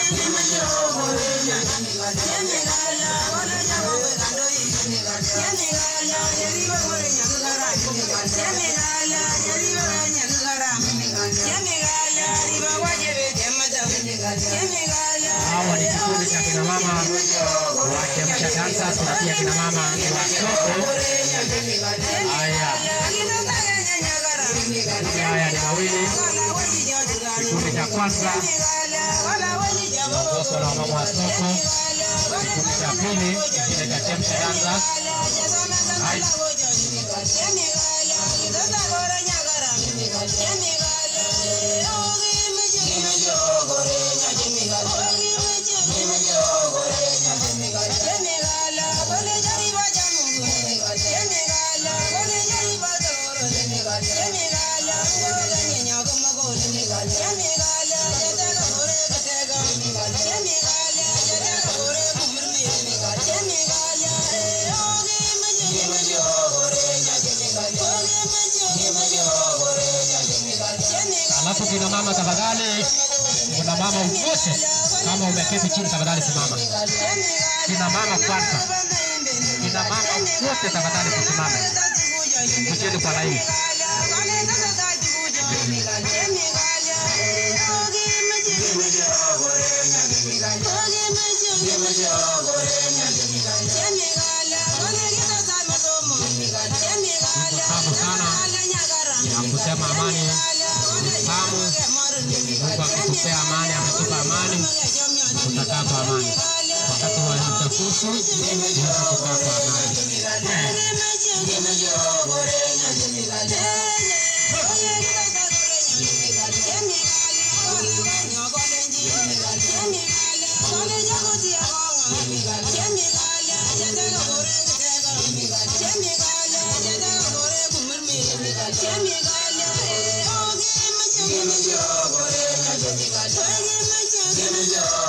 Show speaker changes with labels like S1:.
S1: Hawa ni kikundi cha kina mama wa Chemsha Dancers na pia kina mama wa soko. Haya, makundi haya ni mawili. Kikundi cha kwanza kiongozwa na mama wa soko, kikundi cha pili kile cha Chemsha Dancers. Haya, Alafu kina mama tafadhali, kuna mama wote, kama umeketi chini tafadhali simama. Kina mama kwanza, kina mama wote tafadhali tusimame, kujeni kwa laini. Tamu sana ya kusema amani ni tamu. Mungu akitupea amani, ametupa amani, tutakaa kwa amani. Wakati wa uchafuzi tuweze kukaa kwa amani.
S2: Thank you.